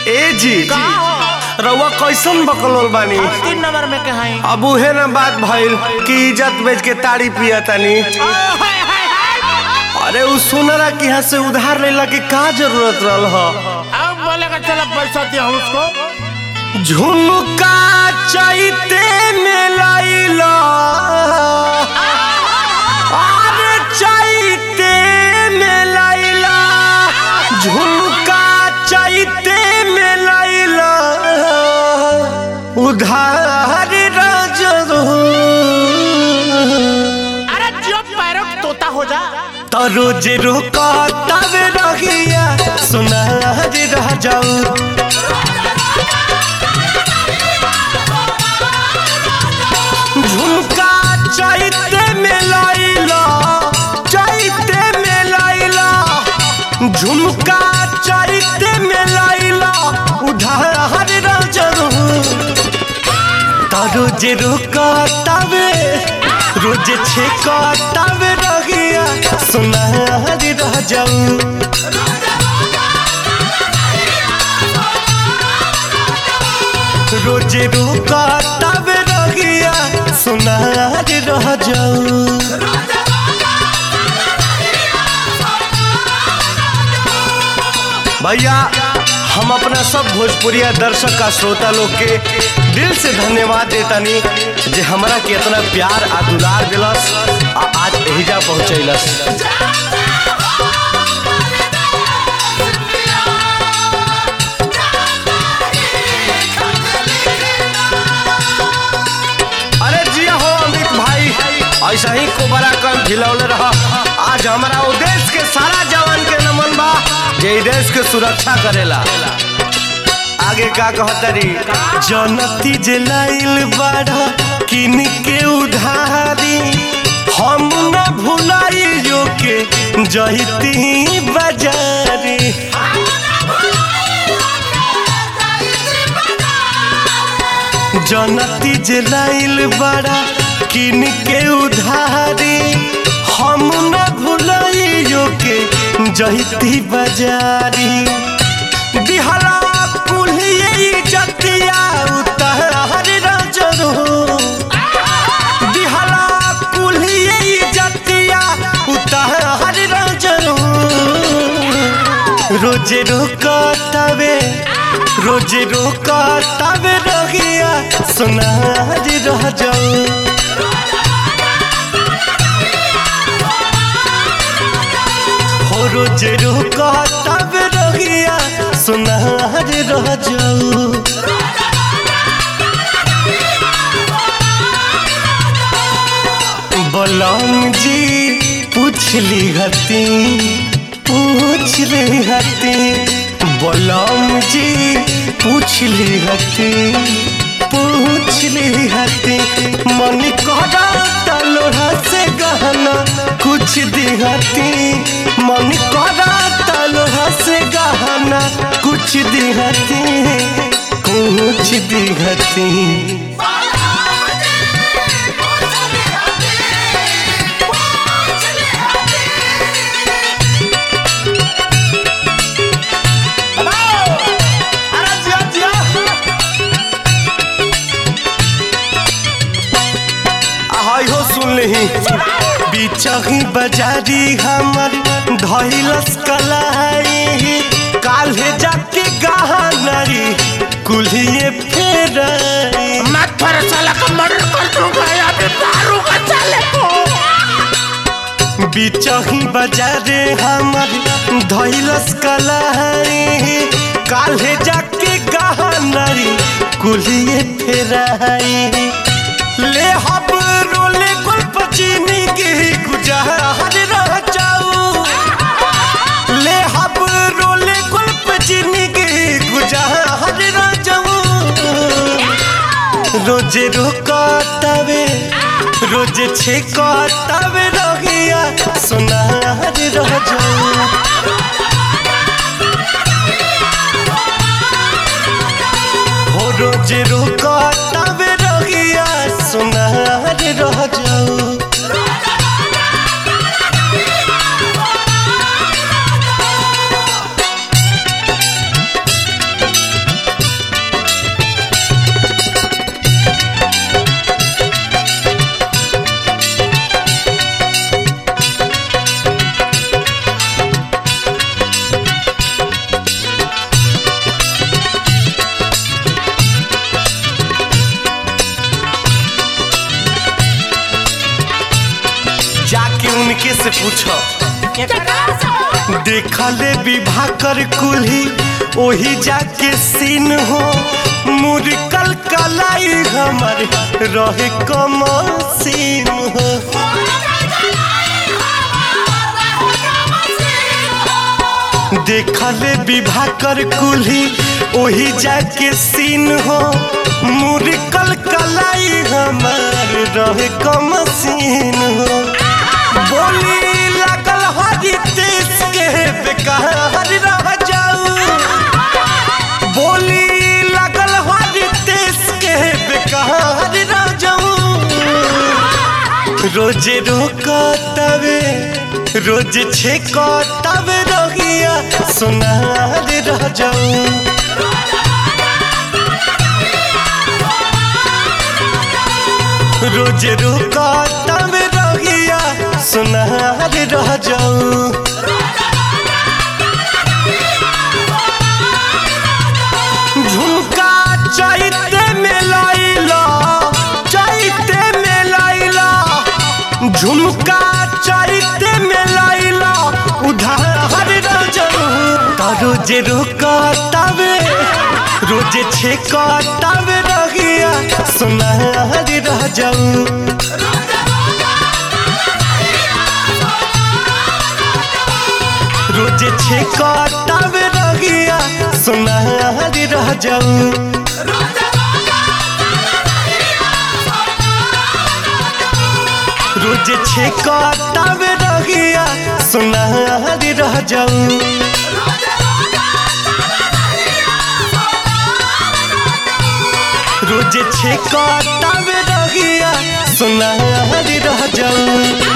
ए जी का हो रउआ कैसन बकलोल बानी अब तीन नंबर में के हई अब उहे ना बात भइल कि इज्जत बेच के ताड़ी पिया तानी अरे उ सुनरा कि यहाँ से उधार लेला के का जरूरत रहल ह अब बोलेगा चलो पैसा दिया उसको झुमका चाहते में लैला अरे चाहते में लैला झुमका चाहते में लैला उधार रजो अरे जो पैरों का तोता हो जा तो रोज रोका तब रहिया सुना रह जाऊ झुमका चैते में लैला चैते में लैला झुमका चैते में लैला उधार रजरू तो रोज रोका तबे रोज छेका तबे रहिया सुनार रह जाऊ रोज रोका तबे रहिया सुनार रह जाऊ भैया हम अपना सब भोजपुरिया दर्शक का श्रोता लोग के दिल से धन्यवाद देतानी जे हमरा के इतना प्यार आ दुलार दिलस आ आज एहिजा पहुंचैलस अरे जिया हो अमित भाई ऐसा ही को बड़ा कम खिलौले रहा आज हमारा वो देश के सारा जवान के नमन बा जे ई देश के सुरक्षा करेला आगे का कहतरी जनती जे लाइल बाड़ा किन के उधारी हम न भुलाइयो के जहिती बाजारी जनती जे लाइल बड़ा किन के उधारी हम न भुलाइयो के जहिती बाजारी दिहला कुल्हिए जतिया उतार रजरो दिहला कुल्हिए जतिया उतार रजरो रोज रोका तबे रोज रोका तबे रहिया सुनार रह जाऊ हो रोज रोका तबे रहिया सुनार रह जाऊ बलम जी पूछली हती पूछली हती बलम जी पूछली हती पूछली हती मन करा तलोहा से गहना कुछ दिहती मन करा तलोहा से गहना कुछ दिहती कुछ दिहती अरे जिया जिया हाय हो सुन लही बिचही बाजारी हमर धैलस कलाई काल्हे जाके गहनरी कुल्हिए फेराई मत पर साला का मर्डर कर दूंगा या फिर मारूंगा साले को बिचही बाजारे हमर धैलस कलाई काल्हे जाके गहनरी कुल्हिए फेराई ले हब रोले गुल्प चीनी के गुजहर रह जाऊ ले हब रोले गुल्प चीनी के गुजहर रह जाऊ रोज रोका तबे रोज छेका तबे रहिया सुनार रह जाऊ हो रोज रोका तबे रहिया सुनार रह जाऊ से पूछो केकरा से देखले विवाह कर कुल्ही ओही जाके सीन हो मुरकल कलाई हमर रहे कम सीन हो देखले विवाह कर कुल्ही ओही जाके सीन हो मुरकल कलाई हमर रहे कम सीन हो बोली लगल हरी देश के बेकार रह जाऊ बोली लगल हरी देश के बेकार रह जाऊ रोज रोकतवे रोज छेकतवे रहिया सुनार रह जाऊ रोज रोकतवे रहिया सुनार रह जाऊ झुमका चैते में लैला चैते में लैला झुमका चैते में लैला उधार रजऊ त रोज रोका तबे रोज छेका तबे रहिया सुनार रह जाऊ रोज छेका तबे रहिया सुनार रह जाऊ रोज छेका तबे रहिया सुनार रह जाऊ रोज छेका तबे रहिया सुनार रह जाऊ